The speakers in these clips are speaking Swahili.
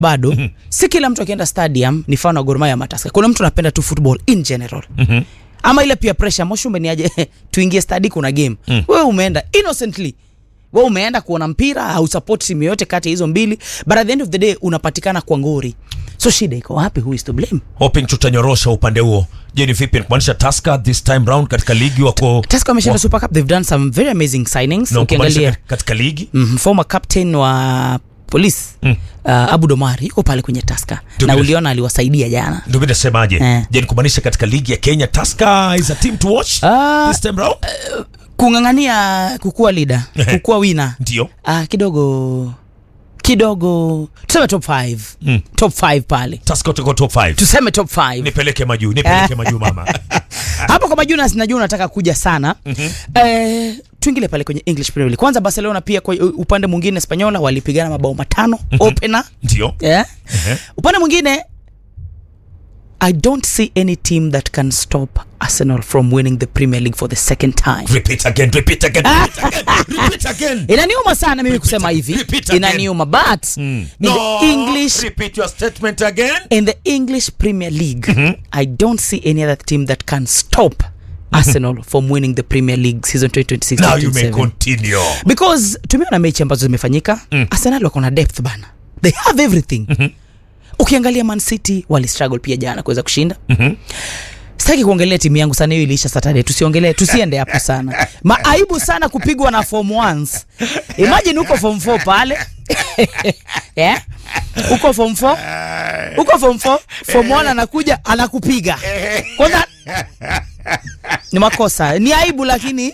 bado si kila mtu akienda stadium ni fan wa Gor Mahia ama Tusker. Kuna mtu anapenda tu football in general Mhm. ama ile pia pressure moshumbe ni aje tuingie stadi kuna game mm. wewe umeenda innocently wewe umeenda kuona mpira au support timu yoyote kati ya hizo mbili but at the end of the day unapatikana kwa ngori so shida iko wapi who is to blame hoping tutanyorosha upande huo je ni vipi kumaanisha Tusker this time round katika ligi wako Tusker wameshinda Super Cup they've done some very amazing signings na kumaanisha ukiangalia kat- katika ligi mm, former captain wa police mm. uh, Abu Domari yuko pale kwenye Tusker Ndio na bila- uliona aliwasaidia jana ndio mimi nasemaje Eh. je ni kumaanisha katika ligi ya Kenya Tusker is a team to watch Ah. this time round kung'ang'ania kukuwa leader kukuwa winner ndio uh, kidogo kidogo tuseme top 5 Mm. top 5 pale Tusker tuko top 5 tuseme top 5 nipeleke majuu nipeleke majuu mama hapo kwa majunas najua unataka kuja sana mm-hmm. eh, tuingile pale kwenye english premier League. kwanza barcelona pia kwa upande mwingine spanyola walipigana mabao matano mm-hmm. opener ndio yeah. Ehe. upande mwingine i don't see any team that can stop arsenal from winning the premier league for the second time repeat again repeat again repeat again repeat again inaniuma sana mimi kusema hivi repeat again. inaniuma but Mm. in No, the english repeat your statement again in the english premier league i don't see any other team that can stop arsenal from winning the premier league season 2026 now you may 2027. continue because tumeona mechi ambazo zimefanyika mm. arsenal wako na depth bana they have everything mm-hmm. ukiangalia man city walistruggle pia jana kuweza kushinda Mhm. sitaki kuongelea timu yangu sana hiyo iliisha saturday tusiongelee tusiende hapo sana maaibu sana kupigwa na form ones imagine uko form 4 pale yeah? uko form 4 uko form 4 form 1 anakuja anakupiga kwanza ni makosa ni aibu lakini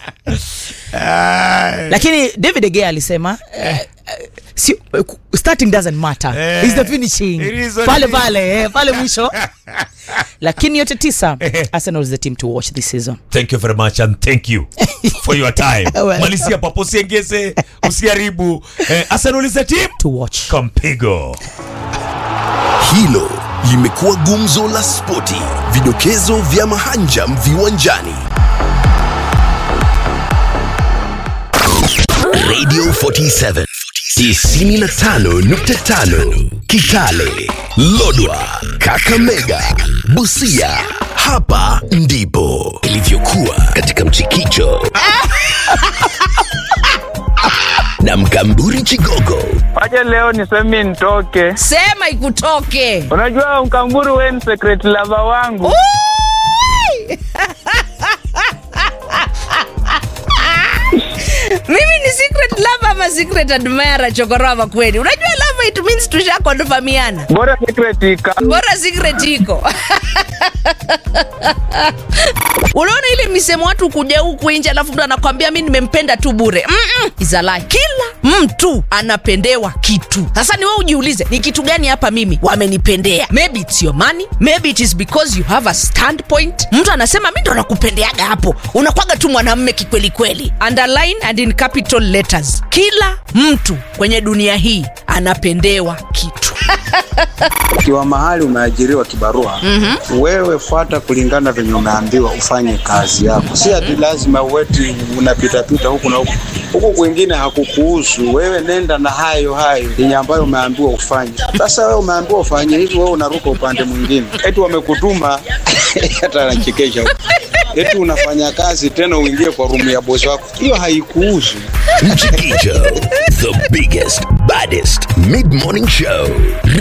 lakini david egea alisema eh, eh, si, eh, ku- starting doesn't matter Eh, It's the finishing it is what pale it is. pale eh, pale mwisho lakini yote tisa arsenal is the team to watch this season thank you very much and thank you for your time Well. malisia papo usiengeze usiharibu eh, arsenal is a team to watch kampigo Hilo limekuwa gumzo la spoti, vidokezo vya mahanjam viwanjani. Radio 47 95.5 Kitale, Lodwa, Kakamega, Busia. Hapa ndipo ilivyokuwa katika mchikicho na Mkamburi Chigogo Wacha leo niseme nitoke. sema ikutoke Unajua Mkamburu, wewe ni secret lover wangu. mimi ni secret lover ama secret admirer chokorova kweli unajua love it means tushakonfamiana Bora secret ika. bora secret iko unaona ile misemo watu kuja huku nje alafu mtu anakwambia mi nimempenda tu bure Mm-mm, is a lie. kila mtu anapendewa kitu sasa ni wewe ujiulize ni kitu gani hapa mimi wamenipendea maybe it's your money maybe it is because you have a standpoint mtu anasema mi ndo nakupendeaga hapo unakwaga tu mwanamme kikwelikweli underline and in capital letters kila mtu kwenye dunia hii anapendewa kitu ukiwa mahali umeajiriwa kibarua mm-hmm. wewe fuata kulingana venye umeambiwa ufanye kazi yako si ati lazima uweti unapitapita huku na huku huku kwingine hakukuhusu wewe nenda na hayo hayo yenye ambayo umeambiwa ufanye sasa wewe umeambiwa ufanye hivi wewe unaruka upande mwingine eti wamekutuma hata anachekesha huko. eti unafanya kazi tena uingie kwa rumu ya bosi wako hiyo haikuhusu Mchikicho, the biggest, baddest mid morning show.